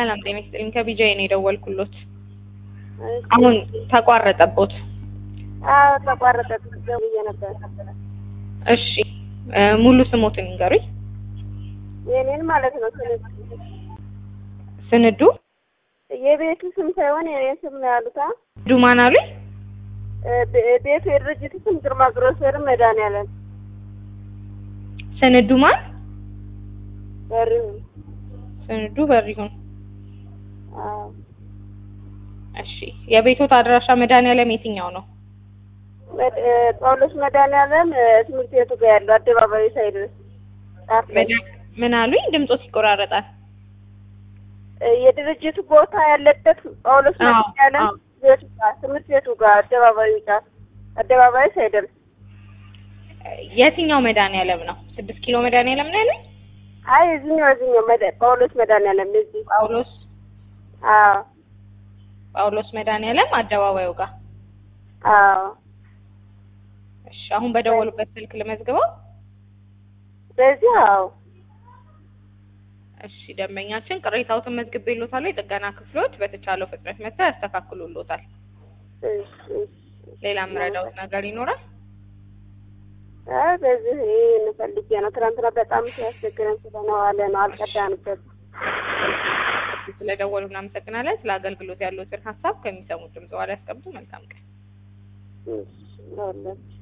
ሰላም ጤና ይስጥልኝ። ከቢጃይ ነው የደወልኩሎት። አሁን ተቋረጠቦት። አዎ ተቋረጠ። ደውዬ ነበር። እሺ እ ሙሉ ስሞትን ንገሩኝ። የኔን ማለት ነው። ስንት ስንዱ የቤቱ ስም ሳይሆን የኔን ስም ነው ያሉት። አ? ዱማን አሉኝ። እ ቤ- ቤቱ የድርጅቱ ስም ግርማ ግሮሰር መድኃኒዓለም ስንዱ ማን? በሪሁን። ስንዱ በሪሁን። አዎ እሺ የቤቶት አድራሻ መድኃኒዓለም የትኛው ነው? መድ- እ ጳውሎስ መድኃኒዓለም እ ትምህርት ቤቱ ጋር ያለው አደባባዩ ሳይደርስ ጫፍ ላይ መድኃ- ምን አሉኝ? ድምጾት ይቆራረጣል። እ የድርጅቱ ቦታ ያለበት ጳውሎስ አዎ፣ መድኃኒዓለም አዎ። ቤቱ ጋር ትምህርት ቤቱ ጋር አደባባዩ ጫፍ አደባባዩ ሳይደርስ የትኛው መድኃኒዓለም ነው? ስድስት ኪሎ መድኃኒዓለም ነው ያለኝ? አይ እዚህኛው እዚህኛው መድ- ጳውሎስ መድኃኒዓለም እዚህ ጳውሎስ አዎ ጳውሎስ መድኃኒዓለም አደባባዩ ጋር። አዎ እሺ አሁን በደወሉበት ስልክ ልመዝግበው። በዚህ አዎ እሺ ደንበኛችን ቅሬታዎትን መዝግቤልዎታል። የጥገና ክፍሎች በተቻለው ፍጥነት መጥተው ያስተካክሉልዎታል። እሺ እሺ ሌላ የምረዳዎት ነገር ይኖራል? አይ በዚህ ይሄን ፈልጌ ነው። ትናንትና በጣም ሲያስቸግረን ስለነዋለ ነው አልቀዳንበት። ስለደወሉ እናመሰግናለን። ስለ አገልግሎት ያለዎትን ሀሳብ ከሚሰሙት ድምጽ በኋላ ያስቀምጡ። መልካም ቀን። እሺ ለሁላችሁ